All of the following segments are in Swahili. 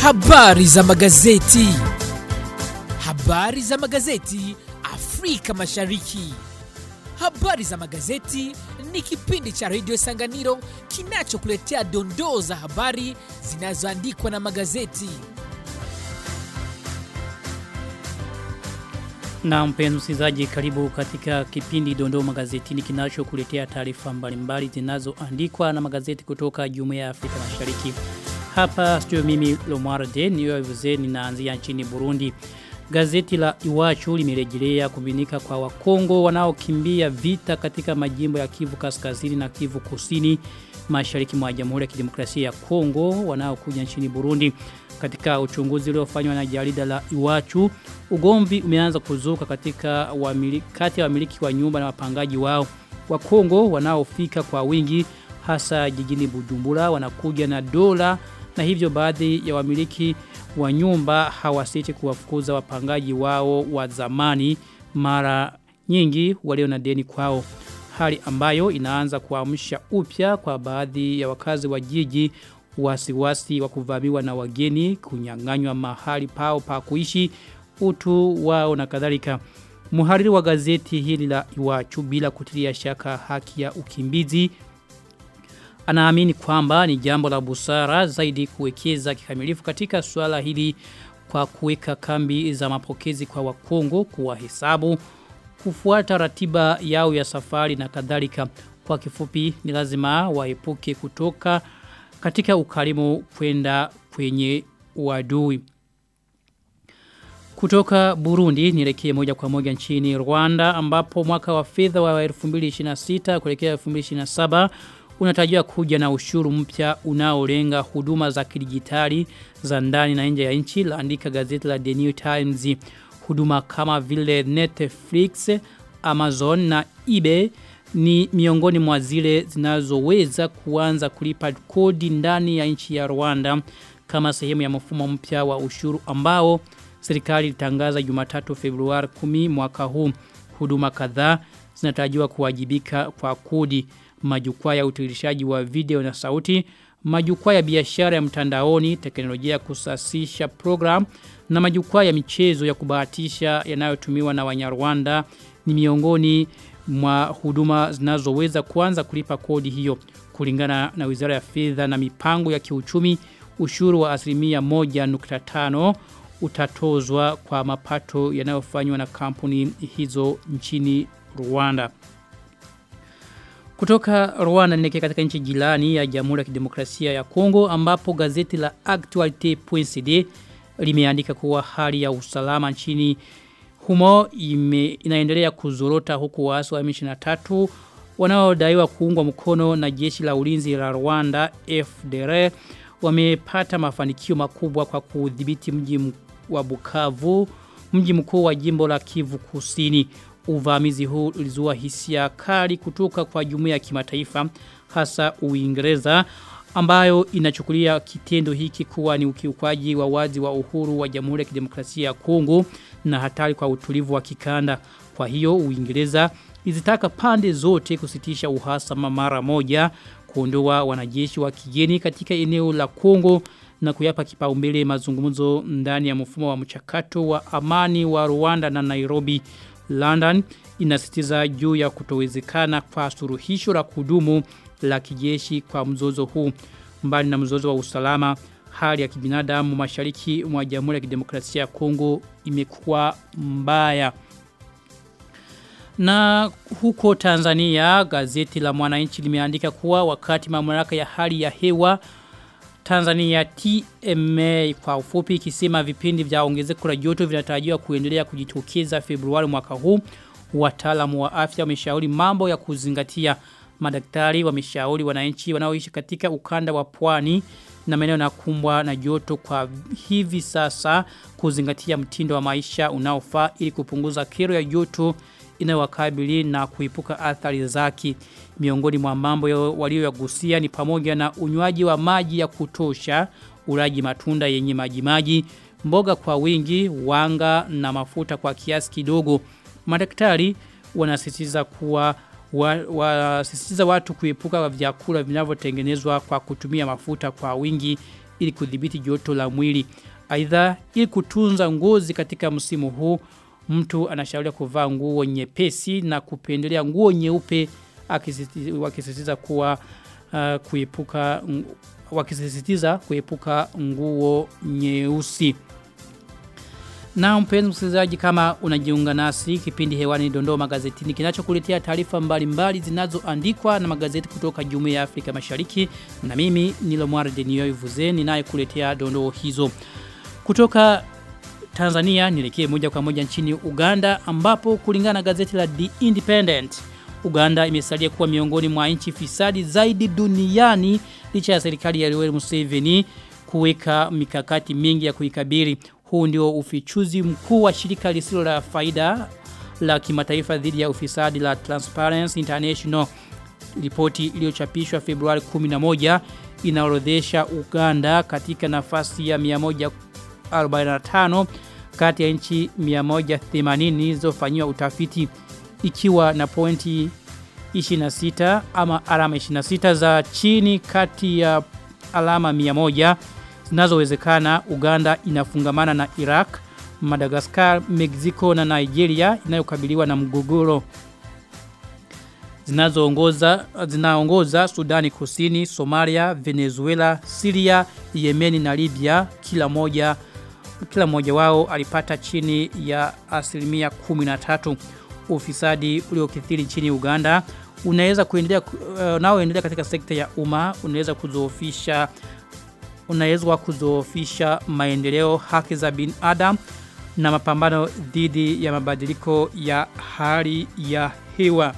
Habari za magazeti. Habari za magazeti Afrika Mashariki. Habari za magazeti ni kipindi cha redio Sanganiro kinachokuletea dondoo za habari zinazoandikwa na magazeti. Na mpenzi msikilizaji, karibu katika kipindi Dondoo Magazetini kinachokuletea taarifa mbalimbali zinazoandikwa na magazeti kutoka Jumuiya ya Afrika Mashariki. Hapa studio mimi Lomar De niyovuze ninaanzia nchini Burundi. Gazeti la Iwachu limerejelea kubinika kwa Wakongo wanaokimbia vita katika majimbo ya Kivu Kaskazini na Kivu Kusini mashariki mwa Jamhuri ya Kidemokrasia ya Kongo wanaokuja nchini Burundi. Katika uchunguzi uliofanywa na jarida la Iwachu, ugomvi umeanza kuzuka katika wamiliki kati ya wamiliki wa nyumba na wapangaji wao. Wakongo wanaofika kwa wingi hasa jijini Bujumbura wanakuja na dola na hivyo baadhi ya wamiliki wa nyumba hawasiti kuwafukuza wapangaji wao wa zamani mara nyingi walio na deni kwao hali ambayo inaanza kuamsha upya kwa baadhi ya wakazi wa jiji wasiwasi wa kuvamiwa na wageni kunyang'anywa mahali pao pa kuishi utu wao na kadhalika Muhariri wa gazeti hili la Iwachu bila kutilia shaka haki ya ukimbizi anaamini kwamba ni jambo la busara zaidi kuwekeza kikamilifu katika suala hili kwa kuweka kambi za mapokezi kwa wakongo kuwa hesabu kufuata ratiba yao ya safari na kadhalika kwa kifupi ni lazima waepuke kutoka katika ukarimu kwenda kwenye uadui kutoka Burundi nielekee moja kwa moja nchini Rwanda ambapo mwaka wa fedha wa 2026 kuelekea 2027 unatarajiwa kuja na ushuru mpya unaolenga huduma za kidijitali za ndani na nje ya nchi laandika gazeti la The New Times huduma kama vile Netflix, Amazon na eBay ni miongoni mwa zile zinazoweza kuanza kulipa kodi ndani ya nchi ya Rwanda kama sehemu ya mfumo mpya wa ushuru ambao serikali ilitangaza Jumatatu Februari 10 mwaka huu huduma kadhaa zinatarajiwa kuwajibika kwa kodi majukwaa ya utiririshaji wa video na sauti, majukwaa ya biashara ya mtandaoni, teknolojia ya kusasisha program na majukwaa ya michezo ya kubahatisha yanayotumiwa na Wanyarwanda ni miongoni mwa huduma zinazoweza kuanza kulipa kodi hiyo kulingana na Wizara ya Fedha na Mipango ya Kiuchumi ushuru wa asilimia 1.5 utatozwa kwa mapato yanayofanywa na kampuni hizo nchini Rwanda. Kutoka Rwanda nilekea katika nchi jirani ya Jamhuri ya Kidemokrasia ya Kongo ambapo gazeti la Actualite.cd limeandika kuwa hali ya usalama nchini humo ime, inaendelea kuzorota huku waasi wa M23 wanaodaiwa kuungwa mkono na jeshi la ulinzi la Rwanda FDR wamepata mafanikio makubwa kwa kudhibiti mji wa Bukavu mji mkuu wa jimbo la Kivu Kusini uvamizi huu ulizua hisia kali kutoka kwa jumuiya ya kimataifa hasa Uingereza ambayo inachukulia kitendo hiki kuwa ni ukiukwaji wa wazi wa uhuru wa Jamhuri ya Kidemokrasia ya Kongo na hatari kwa utulivu wa kikanda. Kwa hiyo Uingereza izitaka pande zote kusitisha uhasama mara moja, kuondoa wanajeshi wa kigeni katika eneo la Kongo na kuyapa kipaumbele mazungumzo ndani ya mfumo wa mchakato wa amani wa Rwanda na Nairobi. London inasitiza juu ya kutowezekana kwa suruhisho la kudumu la kijeshi kwa mzozo huu mbali na mzozo wa usalama hali ya kibinadamu mashariki mwa Jamhuri ya Kidemokrasia ya Kongo imekuwa mbaya na huko Tanzania gazeti la Mwananchi limeandika kuwa wakati mamlaka ya hali ya hewa Tanzania TMA kwa ufupi ikisema vipindi vya ongezeko la joto vinatarajiwa kuendelea kujitokeza Februari mwaka huu. Wataalamu wa afya wameshauri mambo ya kuzingatia. Madaktari wameshauri wananchi wanaoishi katika ukanda wa pwani na maeneo yanakumbwa na joto kwa hivi sasa kuzingatia mtindo wa maisha unaofaa ili kupunguza kero ya joto inayowakabili na kuipuka athari zake. Miongoni mwa mambo walioyagusia ni pamoja na unywaji wa maji ya kutosha, ulaji matunda yenye maji maji, mboga kwa wingi, wanga na mafuta kwa kiasi kidogo. Madaktari wanasisitiza kuwa wasisitiza wa, watu kuepuka vyakula vinavyotengenezwa kwa kutumia mafuta kwa wingi ili kudhibiti joto la mwili. Aidha, ili kutunza ngozi katika msimu huu, mtu anashauriwa kuvaa nguo nyepesi na kupendelea nguo nyeupe wakisisitiza kuwa uh, kuepuka wakisisitiza kuepuka nguo nyeusi. Na mpenzi msikilizaji kama unajiunga nasi kipindi hewani dondoo magazetini kinachokuletea taarifa mbalimbali zinazoandikwa na magazeti kutoka Jumuiya ya Afrika Mashariki na mimi ni Lomar Denio Ivuze ninayekuletea dondoo hizo. Kutoka Tanzania nielekee moja kwa moja nchini Uganda ambapo kulingana na gazeti la The Independent Uganda imesalia kuwa miongoni mwa nchi fisadi zaidi duniani licha ya serikali ya Yoweri Museveni kuweka mikakati mingi ya kuikabili. Huu ndio ufichuzi mkuu wa shirika lisilo la faida la kimataifa dhidi ya ufisadi la Transparency International. Ripoti iliyochapishwa Februari 11 inaorodhesha Uganda katika nafasi ya 145 kati ya nchi 180 zilizofanywa utafiti ikiwa na pointi 26 ama alama 26 za chini kati ya alama 100 zinazowezekana Uganda inafungamana na Iraq, Madagascar, Mexico na Nigeria inayokabiliwa na mgogoro zinazoongoza zinaongoza Sudani Kusini, Somalia, Venezuela, Syria, Yemen na Libya kila moja kila mmoja wao alipata chini ya asilimia 13 ufisadi uliokithiri nchini Uganda unaweza kuendelea uh, unaoendelea katika sekta ya umma unaweza kuzoofisha unaweza kuzoofisha maendeleo haki za binadamu na mapambano dhidi ya mabadiliko ya hali ya hewa.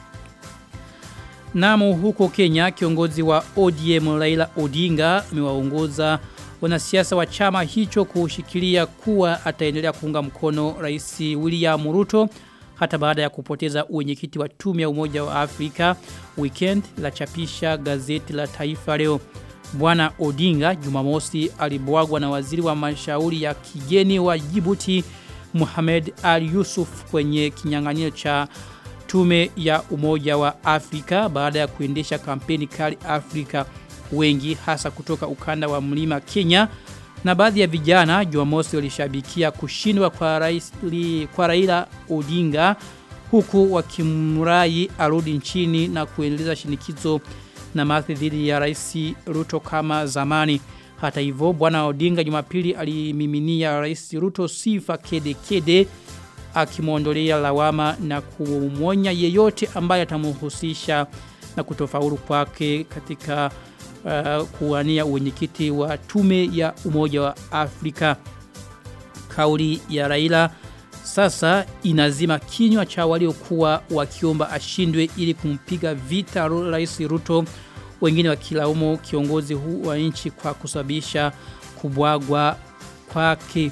Namo huko Kenya kiongozi wa ODM Raila Odinga amewaongoza wanasiasa wa chama hicho kushikilia kuwa ataendelea kuunga mkono Rais William Ruto hata baada ya kupoteza uwenyekiti wa tume ya Umoja wa Afrika weekend la chapisha gazeti la Taifa leo. Bwana Odinga Jumamosi alibwagwa na waziri wa mashauri ya kigeni wa Djibouti Mohamed Al Yusuf kwenye kinyang'anyiro cha tume ya Umoja wa Afrika baada ya kuendesha kampeni kali Afrika wengi hasa kutoka ukanda wa mlima Kenya na baadhi ya vijana Jumamosi walishabikia kushindwa kwa rais kwa Raila Odinga huku wakimrai arudi nchini na kuendeleza shinikizo na mathi dhidi ya rais Ruto kama zamani. Hata hivyo bwana Odinga Jumapili alimiminia rais Ruto sifa kede kede akimwondolea lawama na kumwonya yeyote ambaye atamhusisha na kutofaulu kwake katika uh, kuwania uwenyekiti wa tume ya Umoja wa Afrika. Kauli ya Raila sasa inazima kinywa cha waliokuwa wakiomba ashindwe ili kumpiga vita Rais Ruto wengine wakilaumu kiongozi huu wa nchi kwa kusababisha kubwagwa kwake.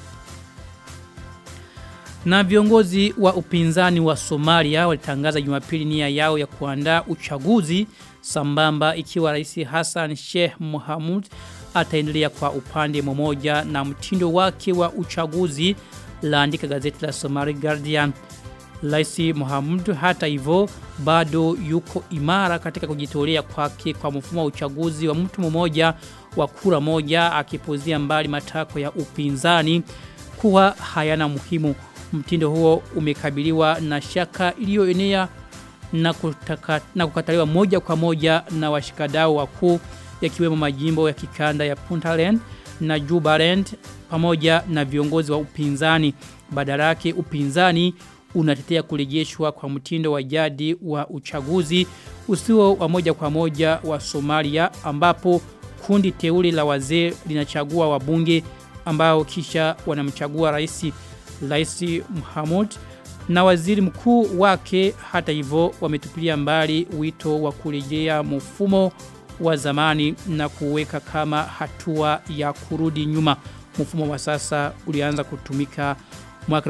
Na viongozi wa upinzani wa Somalia walitangaza Jumapili nia yao ya kuandaa uchaguzi sambamba ikiwa Rais Hassan Sheikh Mohamud ataendelea kwa upande mmoja na mtindo wake wa uchaguzi laandika gazeti la Somali Guardian. Rais Mohamud hata hivyo bado yuko imara katika kujitolea kwake kwa mfumo wa uchaguzi wa mtu mmoja wa kura moja akipuzia mbali matako ya upinzani kuwa hayana muhimu. Mtindo huo umekabiliwa na shaka iliyoenea na, kutaka, na kukataliwa moja kwa moja na washikadau wakuu yakiwemo majimbo ya kikanda ya Puntland na Jubaland pamoja na viongozi wa upinzani. Badala yake upinzani unatetea kurejeshwa kwa mtindo wa jadi wa uchaguzi usio wa moja kwa moja wa Somalia ambapo kundi teuli la wazee linachagua wabunge ambao kisha wanamchagua rais Rais Muhammad na waziri mkuu wake hata hivyo wametupilia mbali wito wa kurejea mfumo wa zamani na kuweka kama hatua ya kurudi nyuma. Mfumo wa sasa ulianza kutumika mwaka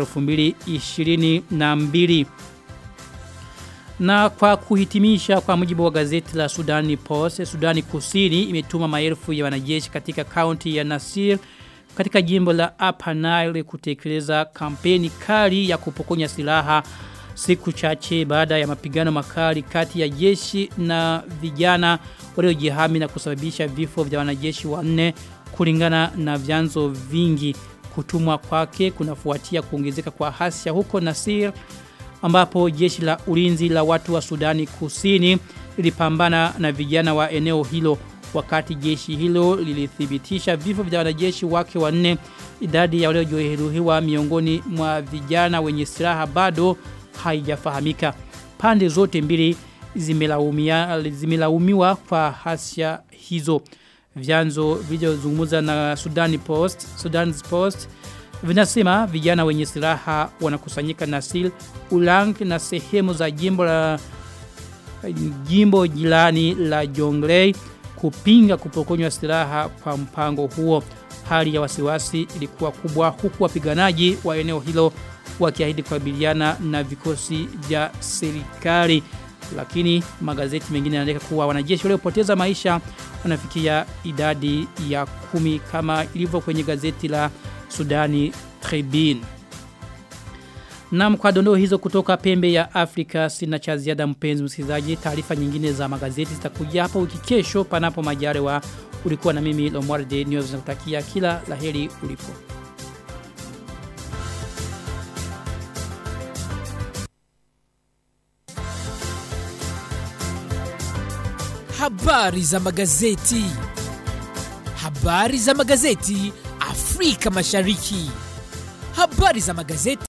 2022. Na kwa kuhitimisha kwa mujibu wa gazeti la Sudani Post, Sudani Kusini imetuma maelfu ya wanajeshi katika kaunti ya Nasir katika jimbo la Upper Nile kutekeleza kampeni kali ya kupokonya silaha siku chache baada ya mapigano makali kati ya jeshi na vijana waliojihami na kusababisha vifo vya wanajeshi wanne kulingana na vyanzo vingi kutumwa kwake kunafuatia kuongezeka kwa hasia huko Nasir ambapo jeshi la ulinzi la watu wa Sudani Kusini lilipambana na vijana wa eneo hilo wakati jeshi hilo lilithibitisha vifo vya wanajeshi wake wanne idadi ya waliojeruhiwa miongoni mwa vijana wenye silaha bado haijafahamika pande zote mbili zimelaumia zimelaumiwa kwa hasia hizo vyanzo vilivyozungumza na Sudan Post Sudan Post vinasema vijana wenye silaha wanakusanyika Nasil Ulang na sehemu za jimbo la jimbo jirani la Jonglei kupinga kupokonywa silaha kwa mpango huo. Hali ya wasiwasi ilikuwa kubwa huku wapiganaji wa eneo hilo wakiahidi kukabiliana na vikosi vya serikali. Lakini magazeti mengine yanaandika kuwa wanajeshi waliopoteza maisha wanafikia idadi ya kumi kama ilivyo kwenye gazeti la Sudani Tribune. Na kwa dondoo hizo kutoka pembe ya Afrika sina cha ziada mpenzi msikilizaji. Taarifa nyingine za magazeti zitakuja hapo wiki kesho panapo majaliwa. Ulikuwa na mimi Lomwarde News nakutakia kila laheri ulipo. Habari za magazeti. Habari za magazeti Afrika Mashariki. Habari za magazeti